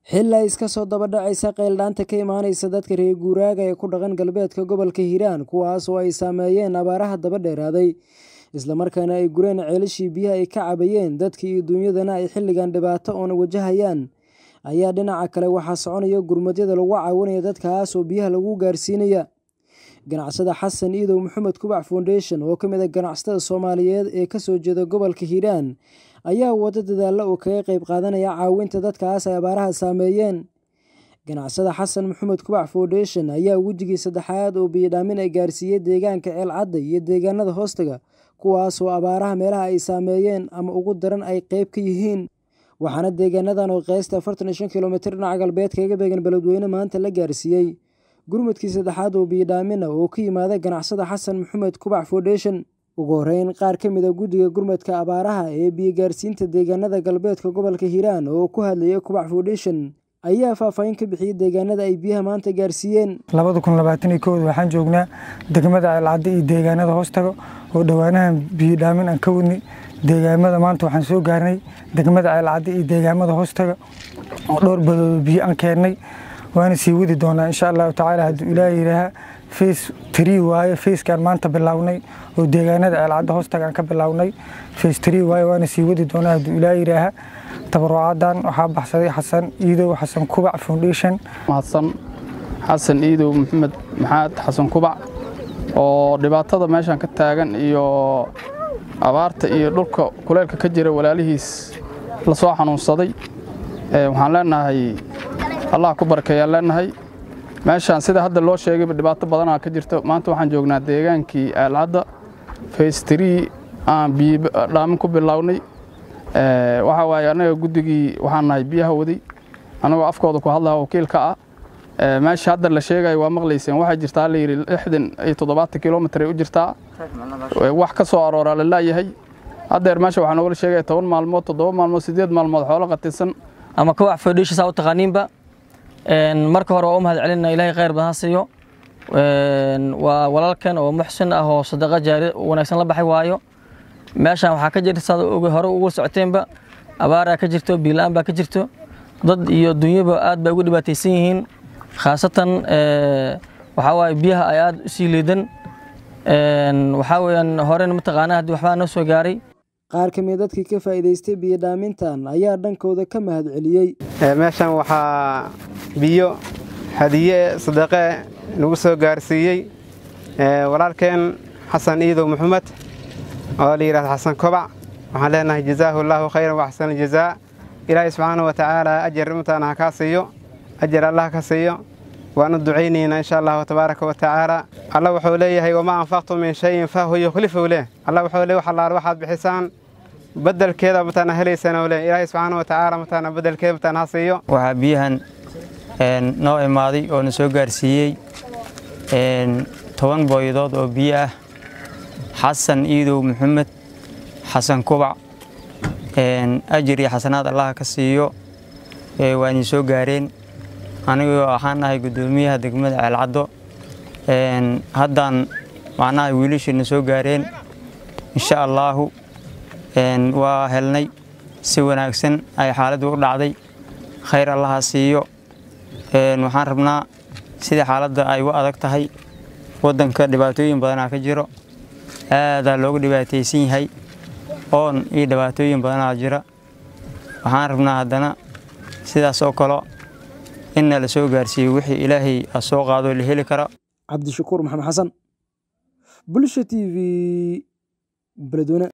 xili ay iska soo daba dhacaysa qayldhaanta ka imaanaysa dadka reer guuraaga ee ku dhaqan galbeedka gobolka hiiraan kuwaas oo ay saameeyeen abaaraha daba dheeraaday islamarkaana ay gureen ceelashii biyaha ay ka cabayeen dadka iyo duunyadana ay xilligan dhibaato oona wajahayaan ayaa dhinaca kale waxaa soconaya gurmadyada lagu caawinaya dadkaas oo biyaha lagu gaarsiinaya ganacsada xasan iidow maxamed kubac foundation oo ka mid a ganacsatada soomaaliyeed ee kasoo jeeda gobolka hiiraan ayaa wado dadaalla oo kaga qayb qaadanaya caawinta dadkaas ay abaaraha saameeyeen ganacsada xasan maxamed kubac foundation ayaa wejigii saddexaad oo biyodhaamin ay gaarsiiyey deegaanka ceelcadda iyo deegaanada hoostaga kuwaas oo abaaraha meelaha ay saameeyeen ama ugu daran ay qeyb ka yihiin waxaana deegaanadan oo qeysta afartan iyo shan kilomitir dhinaca galbeed kaga beegan beledweyne maanta la gaarsiiyey gurmadkii saddexaad oo biyodhaamina oo ka yimaada ganacsada xasan maxamed kubac foundation ugu horeyn qaar ka mid a guddiga gurmadka abaaraha ee biyogaarsiinta deegaanada galbeedka gobolka hiiraan oo ku hadlayay kubac foundation ayaa faahfaahin ka bixiyey deegaanada ay biyaha maanta gaarsiiyeen labada kun labaatan iyo kowda waxaan joognaa degmada ceelcadda iyo deegaanada hoostaga oo dhowaanahan biyodhaamin aan ka wadnay deegaamada maanta waxaan soo gaarnay degmada ceelcadda iyo deegaamada hoostaga oo dhowr badoodo biyo aan keennay waana sii wadi doonaa insha allahu tacaala hadduu ilaah yidhaaha face tree waaye facekaan maanta bilownay oo deegaanada ceelcadda hoostaga aan ka bilownay face tree waaye waana sii wadi doonaa hadduu ilaah yidhaaha tabarucadan waxaa baxsaday xasan iidow xasan kubac foundation mahadsan xasan iidow maxamed maxaad xasan kubac oo dhibaatada meeshan ka taagan iyo abaarta iyo dhulka kuleylka ka jira walaalihiis la soo xanuunsaday waxaan leenahay allah ku barkeeyaan leenahay meeshaan sida hadda loo sheegayba dhibaato badanaa ka jirto maanta waxaan joognaa deegaankii aalcadda faystrii aan biyodhaamin ku bilownay waxaa waaye annaga guddigii waxaan nahay biyaha waday annagoo afkooda ku hadlaha wakiilka ah meesha hadda la sheegayo waa maqlayseen waxaa jirtaa layidhi lixdan iyo toddobaatan kilomitir ay u jirtaa wax ka soo arooraa la laayahay haddeer meesha waxaa noogala sheegaya toban maalmood toddoba maalmood siddeed maalmood xoolo qatirsan ama kubac foundation saa u taqaaniinba marka hore waa u mahad celinna ilaahay khayr badan ha siiyo waa walaalkan oo muxsin ah oo sadaqa jaari wanaagsan la baxay waayo meeshaan waxaa ka jirta saad hore ugu socoteenba abaaraa ka jirto biilaan baa ka jirto dad iyo dunyaba aad bay ugu dhibaataysan yihiin khaasatan waxaa waaye biyaha ay aad u sii liidan waxaa weeyaan horena mataqaanaa haddii waxbaa noo soo gaaray qaar ka mid dadkii ka faa'iidaystay biyodhaamintan ayaa dhankooda ka mahad celiyey meeshan waxaa biyo hadiye sadaqe nagu soo gaarsiiyey walaalkeen xasan iidow maxamed oo la yidhahdo xasan kobac waxaan leenahay jazaahu allaahu khayran waxsan jazaa ilaahay subxaana wa tacaala ajar intaana ha kaa siiyo ajar allah ka siiyo waanu ducaynaynaa insha allahu tabaaraka wa tacaala alla wuxuu leeyahay wamaa anfaqtum min shayin fahuwa yukhlifu leh alla wuxuu leey wax allaale waxaad bixisaan bedelkeeda mataana helaysaan leh ilaahay subxaana wa tacaala mataana bedelkeeda mataana ha siiyo waxaa biyahan noo imaaday oo na soo gaarsiiyey toban booyadood oo biyo ah xasan iidow maxamed xasan kubac ajir iyo xasanaad allaha ka siiyo waa idin soo gaareen anigoo waxaan nahay guddoomiyaha degmada ceelcaddo haddaan macnaha wiilashiina soo gaareen insha allaahu waa helnay si wanaagsan ay xaaladdu u dhacday khayr allaha siiyo waxaan rabnaa sida xaaladda ay u adag tahay waddanka dhibaatooyin badanaa ka jiro aadaa loogu dhibaataysan yahay oon iyo dhibaatooyin badanaa jira waxaan rabnaa haddana sidaas oo kale inna la soo gaarsiiyo wixii ilaahay a soo qaadoo la heli kara cabdishakuur maxamed xasan bulsha t v beledweyne